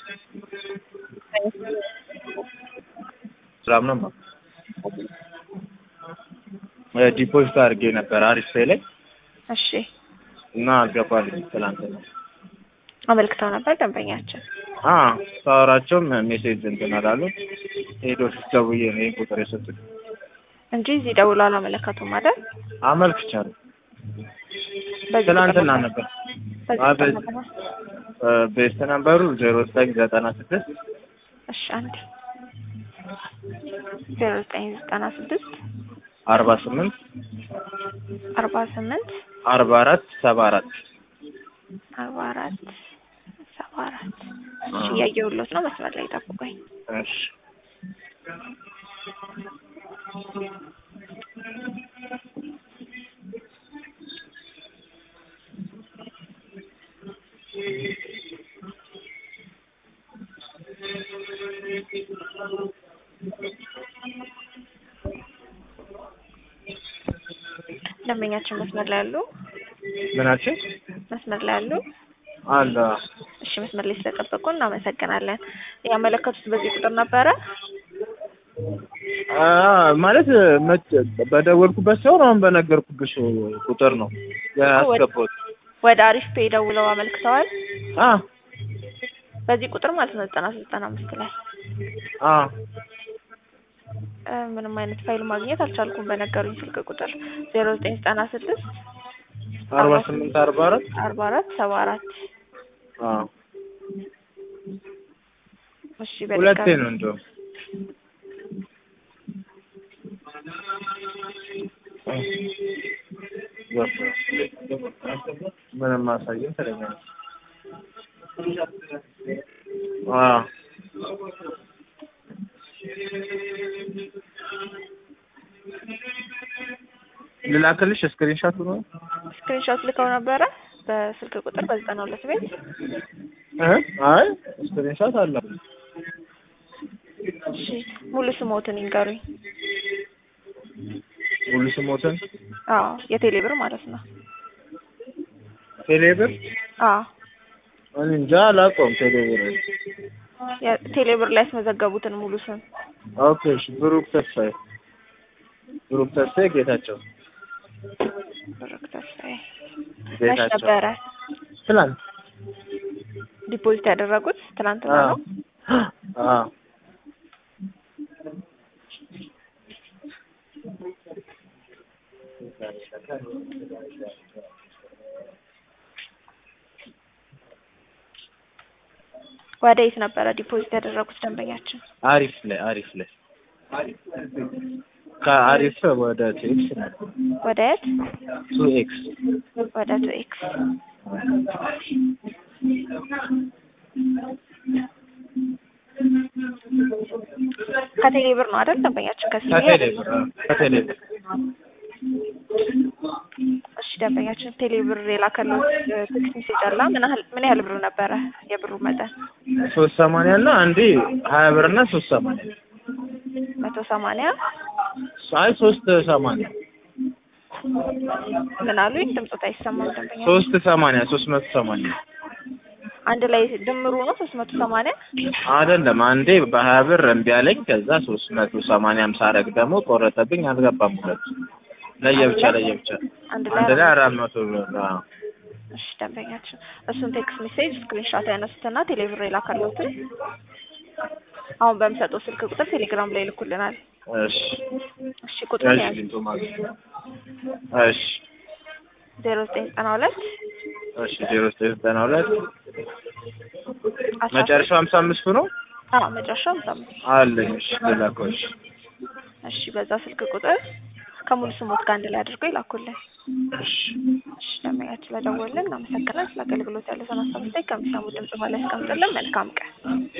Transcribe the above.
ሰላም ነው። ዲፖዚት አድርጌ ነበር አሪፍ ላይ እሺ እና አልገባልኝ ትላንትና። አመልክተው ነበር ደንበኛችን። አ ሳወራቸውም ሜሴጅ እንትን አላሉ ሄዶ ደውዬ ነው ይሄን ቁጥር የሰጡኝ። እንጂ እዚህ ደውሎ አላመለከቱም አይደል? አመልክቻለሁ በዚህ ትላንትና ቁጥር ነበር። በዚህ አ ቁጥር በዚህ- ነበር። ቤስት ነበሩ ዜሮ ዘጠኝ ዘጠና ስድስት እሺ አንዴ ዜሮ ዘጠኝ ዘጠና ስድስት አርባ ስምንት አርባ ስምንት አርባ አራት ሰባ አራት አርባ አራት ሰባ አራት እሺ እያየሁሎት ነው። መስመር ላይ ጠብቆኝ እሺ ደንበኛችን መስመር ላይ ያሉ ምናችን መስመር ላይ ያሉ አለ እሺ መስመር ላይ ስለጠበቁ እናመሰግናለን። ያመለከቱት በዚህ ቁጥር ነበረ? አ ማለት መች በደወልኩበት ሰው አሁን በነገርኩብሽ ቁጥር ነው ያስገባሁት። ወደ አሪፍ ፔ ደውለው አመልክተዋል። አ በዚህ ቁጥር ማለት ነው ዘጠና ዘጠና አምስት ላይ አ እ ምንም አይነት ፋይል ማግኘት አልቻልኩም። በነገሩኝ ስልክ ቁጥር ዜሮ ዘጠኝ ዘጠና ስድስት አርባ ስምንት አርባ አራት አርባ አራት ሰባ አራት አ እሺ ሁለቴ በድጋሚ ነው እንደውም ምንም ማሳየን ትለኛለች። አዎ ልላክልሽ ስክሪንሾት ነው ስክሪንሾት ልከው ነበረ በስልክ ቁጥር በዘጠና ሁለት ቤት እ አይ ስክሪንሾት አለ እሺ ሙሉ ስሞትን ይንገሩኝ። ሙሉ ስሞትን አዎ የቴሌ ብር ማለት ነው። ቴሌብር አዎ እኔ እንጃ አላውቀውም ቴሌብር የቴሌ ብር ላይ ያስመዘገቡትን ሙሉ ስም ኦኬ እሺ ብሩክ ተስፋዬ ብሩክ ተስፋዬ ጌታቸው ብሩክ ተስፋዬ መች ጌታቸው ነበረ ትላንት ዲፖዚት ያደረጉት? ትናንትና አዎ ነው። አዎ ወደ የት ነበረ ዲፖዚት ያደረጉት ደንበኛችን? አሪፍ ላይ አሪፍ ላይ ከአሪፍ ወደ ቱኤክስ ነው ወደ የት? ቱኤክስ ወደ ቱ ኤክስ ከቴሌ ብር ነው አይደል ደንበኛችን? ከሲቢ ከቴሌብር አዎ፣ ከቴሌብር እሺ ደንበኛችን ቴሌ ብር የላከለው ቴክስት ሜሴጅ አለ። ምን ያህል ምን ያህል ብር ነበረ የብሩ መጠን? ሶስት ሰማንያ እና አንዴ ሀያ ብር እና ሶስት ሰማንያ መቶ ሰማንያ አይ ሶስት ሰማንያ ምን አሉኝ? ድምፆት አይሰማም ደንበኛ ሶስት ሰማንያ ሶስት መቶ ሰማንያ አንድ ላይ ድምሩ ነው ሶስት መቶ ሰማንያ አይደለም አንዴ በሀያ ብር እምቢ አለኝ። ከዛ ሶስት መቶ ሰማንያም ሳረግ ደግሞ ቆረጠብኝ። አልገባም ሁለቱ ለየብቻ ለየብቻ አንድ አንድ ላይ ላይ አራት መቶ ብር አዎ። እሺ ደንበኛችን እሱን ቴክስት ሜሴጅ ስክሪንሾት ያነሱትና ቴሌብር የላከለውትን አሁን በምሰጠው ስልክ ቁጥር ቴሌግራም ላይ ይልኩልናል። እሺ እሺ ቁጥር እሺ ያዝ ሊንቶ ማለት እሺ ዜሮ ዘጠኝ ዘጠና ሁለት እሺ ዜሮ ዘጠኝ ዘጠና ሁለት አስራ መጨረሻው ሀምሳ አምስቱ ነው አዎ መጨረሻው ሃምሳ አምስት አለኝ። እሺ ልላከው። እሺ እሺ በዛ ስልክ ቁጥር ከሙሉ ስሞት ጋር አንድ ላይ አድርገው ይላኩልን። እሺ እሺ ደንበኛችን ስለደወልን እናመሰግናለን። ስለ አገልግሎት ያለውን ሀሳብ አስተያየት ከሚሰሙ ድምጽ በላይ ያስቀምጡልን። መልካም ቀን